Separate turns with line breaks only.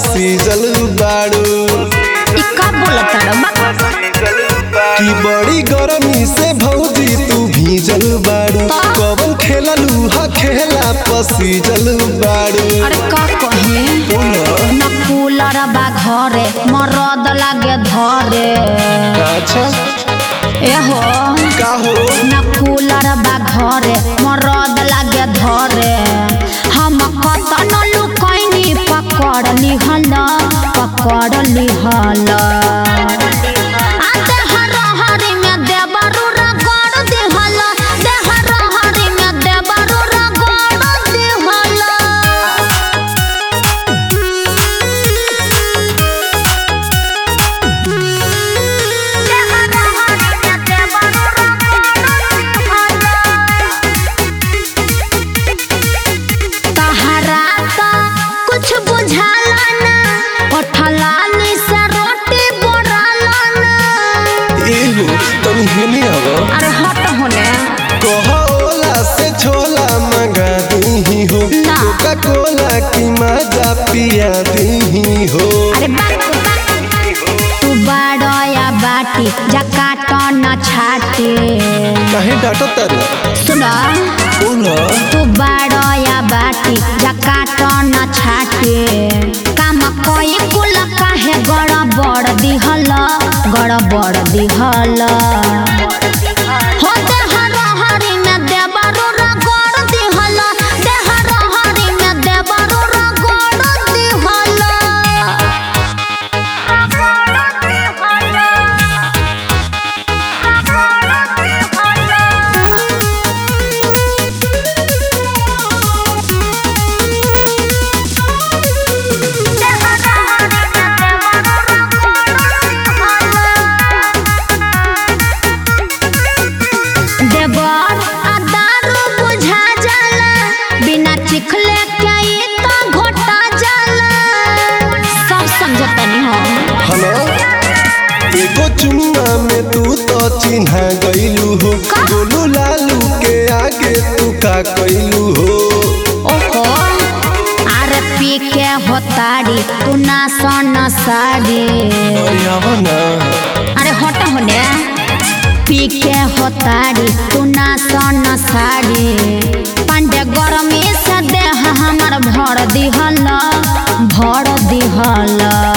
पसीजल बाड़ू
इ का बोलत बा
की बड़ी गरमी से भौजी तू भीजल बाड़ू कवन खेललू हा खेला पसीजल बाड़ू
अरे का कहे न कूलर बा घरे मरद लागे धरे
अच्छा
एहो
का हो
न कूलर बा घरे मरद लागे धरे हम कतन लुकैनी पकड़ लिहल पकड़ लिहल आ देहर हरी में देबरू रगड़ दिहल देहर हरी में देबरू रगड़ दिहल तहरा तो कुछ बुझाला ना पठलानी से रोटी बोराला ना
एहो तुम हेने आवा
अरे हट होने
कहा ओला से छोला मंगा दी हो
ना।
कोका कोला की मजा पिया दी हो
अरे बात तू बड़या बाटी जकाट न छाटे
काहे डांटो तारू
सुना
बोला
तू बड़या बाटी जकाट न छाटे काम कोई कुल काहे गड़बड़ दिहल गड़बड़ दिहल हो देहर हरी में देबरू रगड़ दिहल देहर हरी में देबरू रगड़ दिहल देवर आ दारू बुझा जाला बिना चिखले के ई तो घोटा जाला सब समझतनी हम
हेलो एगो चुम्मा में तू तो चिन्हा गईलू हो
का?
गोलू लालू के आगे तू का कैलू हो
ओहो अरे पी के होताड़ी तू ना सोन साड़ी
अरे आवा ना
अरे हट होने पी के होताड़ी तू ना सोन साड़ी पांडे गरमी से देह हमर भर दिहल भर दिहल